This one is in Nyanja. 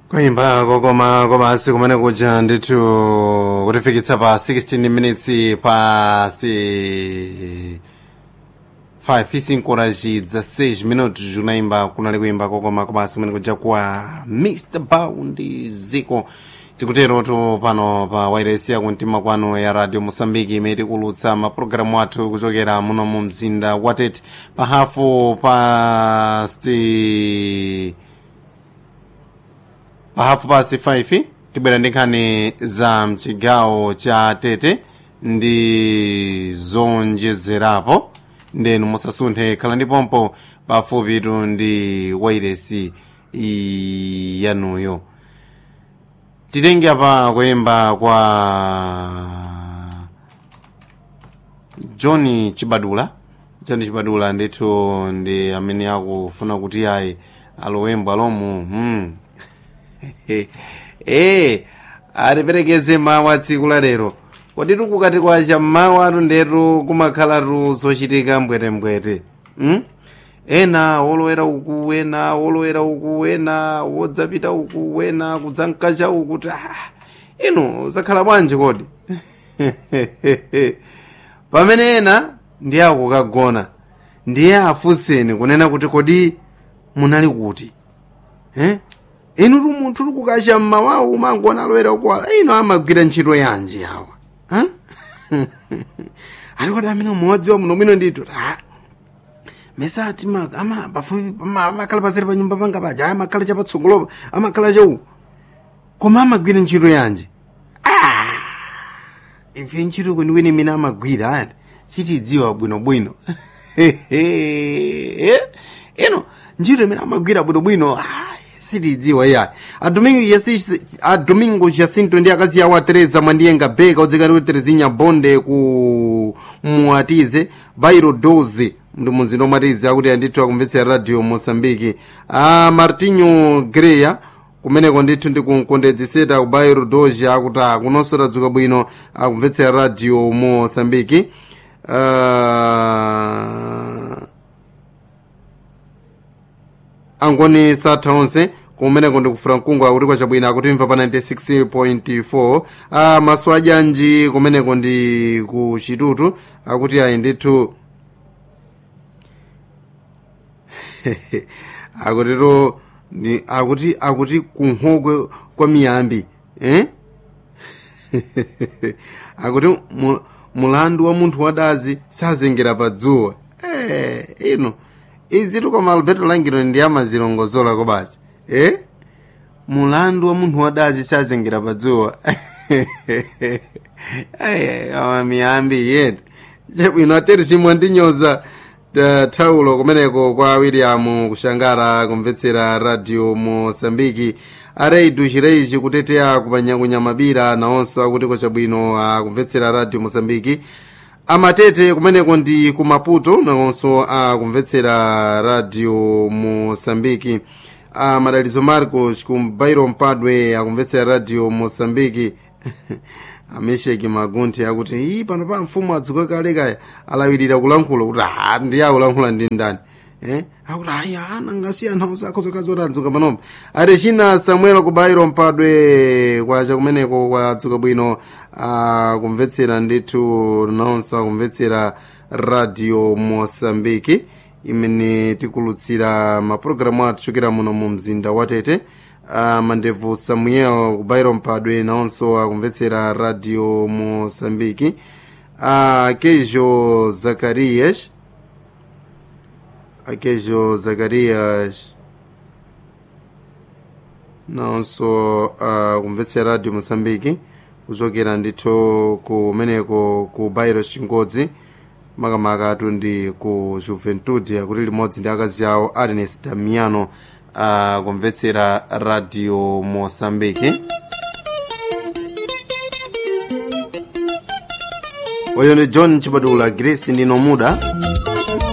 kuimba kokoma kobasi kumene kuja ndithu kutifikitsa pa 16 minutes past 5 isinkoraji dza 6 minutos kunaimba kunali kuimba kokoma kobasi kumene kuja kwa mr bound ziko tikuterotu pano pa wairesi yakumtima kwanu ya radio mosambiki imene tikulutsa mapulogalamu athu kuchokera muno mu mzinda wa tete pa hafu past pa hafu past 5 tibwera ndi nkhani za mchigawo cha tete ndi zonjezerapo ndenu musasunthe khala ndi pompo pafupitu ndi wairesi yanuyo titenge apa kuyimba kwa john chibadula john chibadula ndithu ndi amene akufuna kuti ayi alowembo alomu hmm. ee atiperekeze mawu a tsiku la lero kodi tikukati kwacha mawu atu ndetu kumakhalatu zochitika mbwetembwete hmm? ena wolowera uku ena wolowera uku ena wodzapita uku ena kudzankacha uku kuti ah, inu zakhala bwanji kodi pamene ena ndiye akukagona ndiye afunseni kunena kuti kodi munali kuti eh? inu tu munthu tikukacha mmawawu umangona alowera ukuwala ino amagwira ntchito yanji awa huh? ali kodi amene umodzi wa muno mwino ndithu ah, mesati ama pafupi amakhala paseri pa nyumba panga paja amakhala chapatsogolopa amakhala chau koma amagwira ntchito yanji ah, ife ntchito kwenikweni imene amagwira ati sitidziwa bwinobwino ino ntchito imene amagwira bwinobwino ah, sitidziwa iya adomingo jacinto ndi akazi awo atereza mwandiyenga beka odzekani kuti terezinya bonde ku muatize bairo 12 ndi mumzinda omatizi akuti andithu akumvetsera radio mosambiki a martinho greya kumeneko ndithu ndi kunkondedzeseta ku bairo doja akuti akunonso tadzuka bwino akumvetsera radio mosambiki uh, angoni satha onse kumeneko ndikufura mkungu akuti kwachabwino akutimva pa 96.4 a maso ajanji kumeneko ndi ku chitutu akuti ayi ndithu akutito akuti akuti kunhokwe kwa miyambi eh? akuti mulandu wa munthu wadazi sazengera pa dzuwa eh, ino izitu koma alberto langiro ndi amazilongozola kobasi eh? mulandu wa munthu wadazi sazengera pa dzuwa ama miyambi yeti chabwino ateri chimwe ndinyoza thaulo kumeneko kwa william kushangara kumvetsera radio mosambiki areidu chireichi kuteteya kumanyakunyamabira nawonso akuti kwachabwino akumvetsera radio mosambiki amatete kumeneko ndi ku maputo nawonso akumvetsera radio mosambiki amadalizo marcos ku bairo mpadwe akumvetsera radio mosambiki amesheki magunthi akuti iyi pano pa mfumu adzuka kale kaya alawirira kulankhula kuti a ndiye akulankhula ndi ndani eh? akuti ayi ana ngasiya nthawi zako zokazoti adzuka panopa ati china samuel kubairo mpadwe kwacha kumeneko kwadzuka bwino akumvetsera ndithu nawonso akumvetsera radio mosambiki imene tikulutsira mapulogalamu athu chokera muno mu mzinda wa tete uh, mandevu samuel kubairo mpadwe nawonso akumvetsera radio mosambiki uh, kejo zakarias akejo zakarias nawonso uh, kumvetsera radio mosambiki kuchokera ndithu kumeneko ku bairo chingodzi makamaka atu ndi ku juventude akuti limodzi ndi akazi awo ernest damiano akumvetsera uh, radio mosambiki oyo ndi john chibadula grace ndino muda